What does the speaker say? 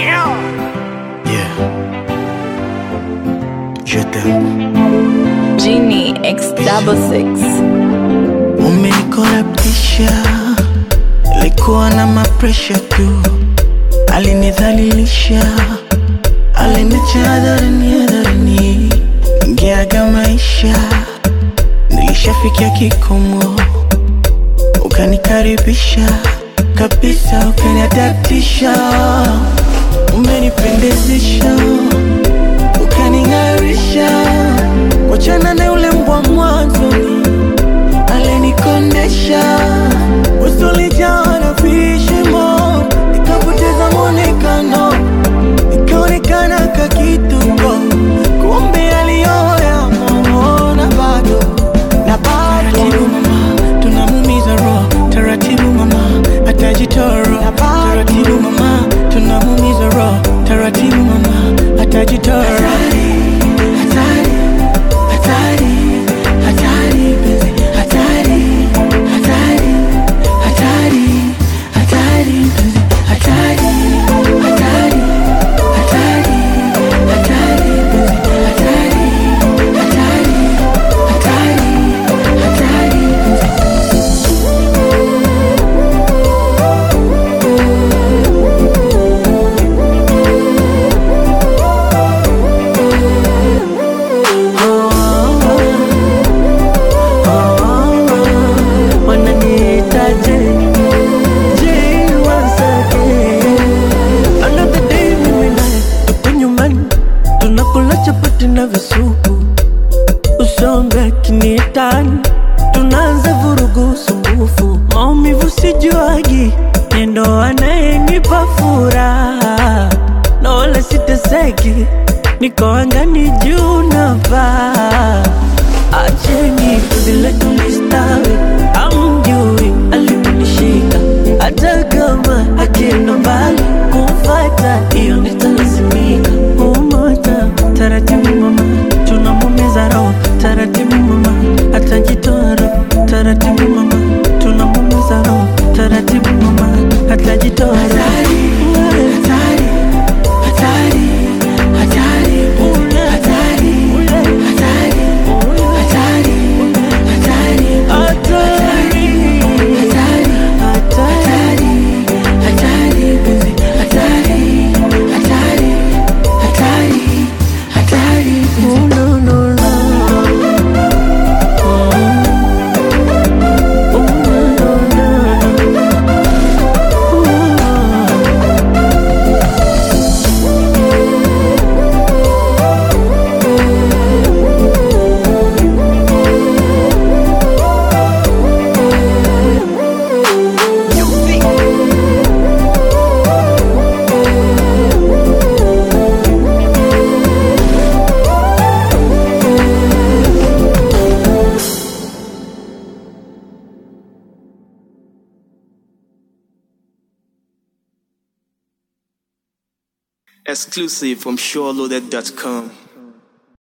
Yeah. Je t'aime. Genie X double six. Umenikorabtisha, ilikuwa na mapresha tu, alinidhalilisha, aliniacha hadharani hadharani, ingeaga maisha, nilishafikia kikomo, ukanikaribisha kabisa, ukaniadaptisha, umenipendezesha, ukaning'arisha, wachana na yule mbwa mwanzoni alinikondesha usulijaa na vishimo, nikapoteza mwonekano, nikaonekana kakituko, kumbe aliyoya momona bado na bado. Taratibu mama, tunamumiza roho, taratibu mama, atajitoro. Taratibu mama, tunamumiza roho, taratibu mama, atajitoro. Hatari, hatari, hatari, penzi, hatari, hatari, hatari, hatari, penzi, hatari, hatari, hatari, hatari, penzi, hatari, hatari, hatari, hatari, penzi. wananiitaje je wasake another day mimi naye tuko nyumbani tunakula chapati na visupu usonga kiniitani tunaanza vurugu sumbufu maumivu sijuagi nendo anayenipa furaha na wala siteseki niko angani juu na paa acheni vile tulistawi amjui aliponishika hata kama akienda mbali kumfata hiyo nitalazimika umoja taratibu mama tunamumiza roho taratibu mama atajitoa roho taratibu mama tunamumiza roho taratibu mama atajitoa roho hatari, hatari, hatari, hatari, hatari, hatari, hatari, hatari, hatari, hatari, penzi, hatari, hatari, hatari, hatari, penzi. Oh, no, no, no. Oh, oh, no, no, no. Oh. Exclusive from SureLoaded.com.